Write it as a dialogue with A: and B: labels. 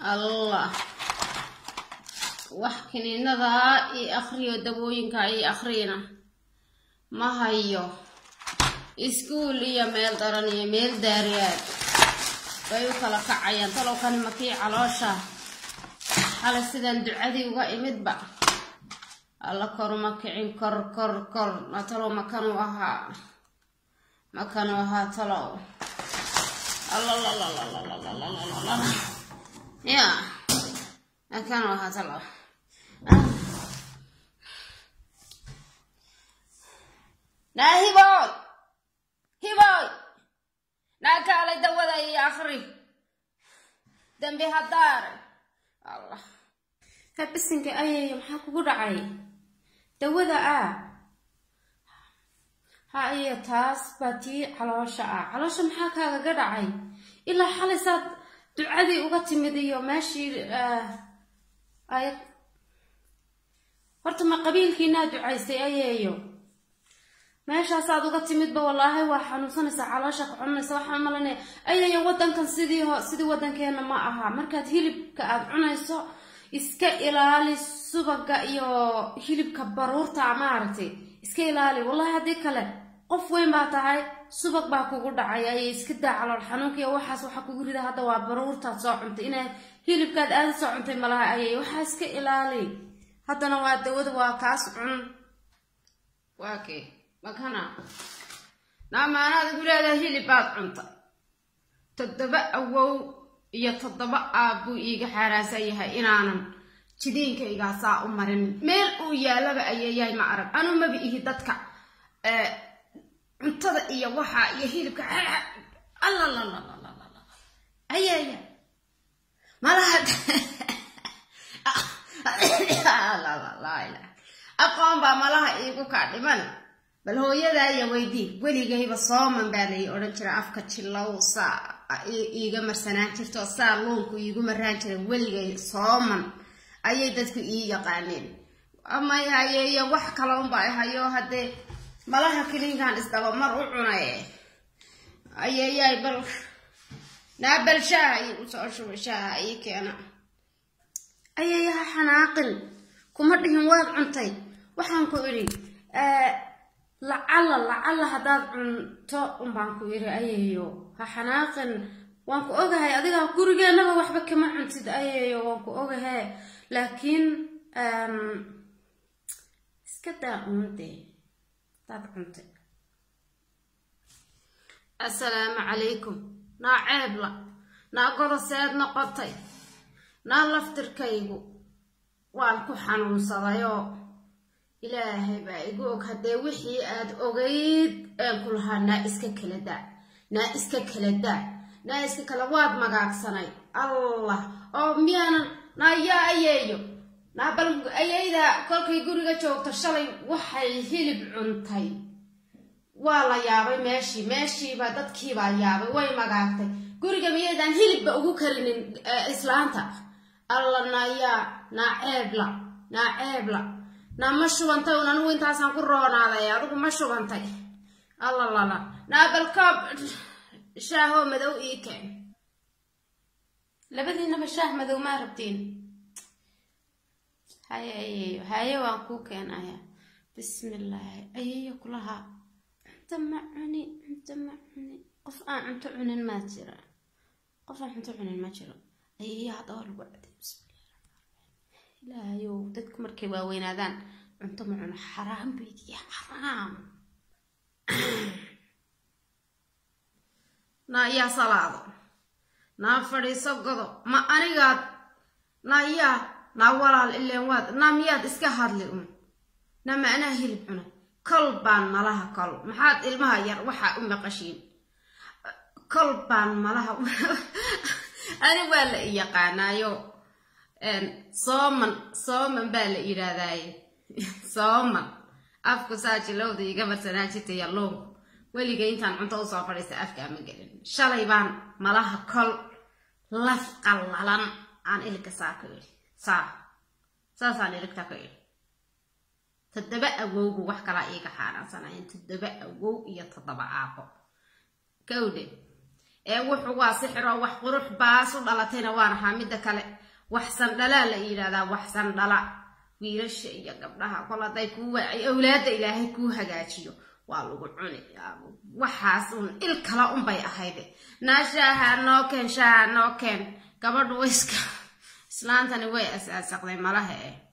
A: allah wax kiniinadaa ii akriyo dawooyinka ii akriyna ma hayo iskuul iyo meel daran iyo meel daariyaad bay u kala kacayaan talow kani makii caloosha xalay sidaan ducadii uga imidba alla koruma kicin kor kor kor na talow makanuu ahaa makanuu ahaa talow allalalalalalalalalala ya makanuu ahaa talow naa hiboy hiboy naa kaalay dawada iyo akri dambi haddaare allah habisinka ayayo maxaa kugu dhacay dawada ah ha iyo taas baa tii caloosha ah caloosha maxaa kaagaga dhacay ilaa xalay saad ducadii uga timid iyo meeshii ay horta ma qabiilkiinaa ducaystay ayeeyo meeshaasaad uga timidba wallaahi waa xanuunsanaysaa caloosha ka cunaysa waxaan malanaya ayayo wadankan sidii ho sidii wadankeena ma aha markaad hilibka aad cunayso iska ilaali subaga iyo hilibka baruurta maaragtay iska ilaali wallahi haddii kale qof weyn baa tahay subag baa kugu dhacay ayay iska daa calool xanuunka iyo waxaas waxaa kugu rida hadda waa baruurtaad soo cuntay inaad hilibkaad aada soo cuntay malaha ayay waxaa iska ilaali haddana waa dawada waa kaas cun waa kee makana naamaanaad igu leedahay hilib baad cuntay toddoba awow iyo toddoba aab buu iiga xaaraansan yahay inaanan jidiinkaygaa u marin meel uu yaalaba ayeeyahay ma arag anu maba ihi dadka cuntada iyo waxa iyo hilibka allalalalalalala ayeeya malaha aqoon baa malaha iigu kaa dhiman bal hooyadaaya weydii weligayba sooman baa lay odhan jira afka jilow saa iiga marsanaan jirto saa luunku iigu maraan jira weligay sooman ayay dadku ii yaqaaneen amay hayeeyo wax kale unba hayo haddee malaha kiliinkan isdaba mar u cunaye ayeeyaay bal naa bal shaaha ii usoo shuba shaaha ii keena ayeeyaha xanaaqin kuma dhihin waad cuntay waxaan ku idhi lacalla lacalla haddaad cunto unbaan ku idhi ayeeyo ha xanaaqin waan ku ogahay adigaa gurigeennaba waxba kama cuntid ayeeyo waan ku ogahe laakiin iska daa uundee hadaad cuntay assalaamu calaykum naa ceebla naa godoseed noqotay naa laftirkaygu waan ku xanuunsadayoo ilaahay baa igu og haddee wixii aad ogayd een ku lahaa naa iska kala daa naa iska kala daa naa iska kala waad magaagsanay allah oo miyaanan naa yaa ayeeyo naa bal ayeyda kolkay guriga joogto shalay waxay hilib cuntay waa la yaabay meeshii meeshiibaa dadkiibaa yaabay way magaagtay guriga miyaydaan hilibba ugu karinin islaanta alla naayaa naa ceebla naa ceebla naa ma shubantay un anigu intaasaan ku roonaaday adigu ma shubantay allalala naa bal koob shaahoo madow ii keen labadiinaba shaah madow maa rabtiin haye ayeeyo haye waan kuu keenaya bismillaahi ayeeyo kulahaa cunto ma cuni cunto ma cuni qof aan cunto cunin maa jira qof aan cunto cunin ma jiro ayeeyo hadda waa lagu caday ilaahayow dadku markay waaweynaadaan cunto ma cuno xaraam baydiya xaraam naa yaa salaado naa fadhiiso godo ma anigaad naa yaa naa walaal ileen waad naa miyaad iska hadli un naa ma anaa hilib cunay kol baan malaha kol maxaad ilmaha yar waxaa u maqashiin kol baan malaha ani waa la i yaqaanaayo sooman sooman baa la yidhaahdaaye sooman afku saa jilowda iga marsanaan jirta yalluunku weligay intaan cunto usoo fadhiista afkaa ma gelin shalay baan malaha kol laf qallalan aan iligka saa ka idhi saa saasaan iligta ka idhi toddoba awowgu wax kalaa iiga xaaraansanayeen toddoba awow iyo toddoba aaqo kawdhe ee wuxuu waa sixiroo wax qurux baas u dhalatayna waan ahaa midda kale wax sandhalaa la yidhahdaa wax sandhala wiilasha iyo gabdhaha kol hadday kuu awlaadda ilaahay kuu hagaajiyo waa lagu cuni waxaas uun il kala unbay ahayde naa shaaha noo keen shaaha noo keen gabadhu wayska islaantani way asaasaqday malaha eh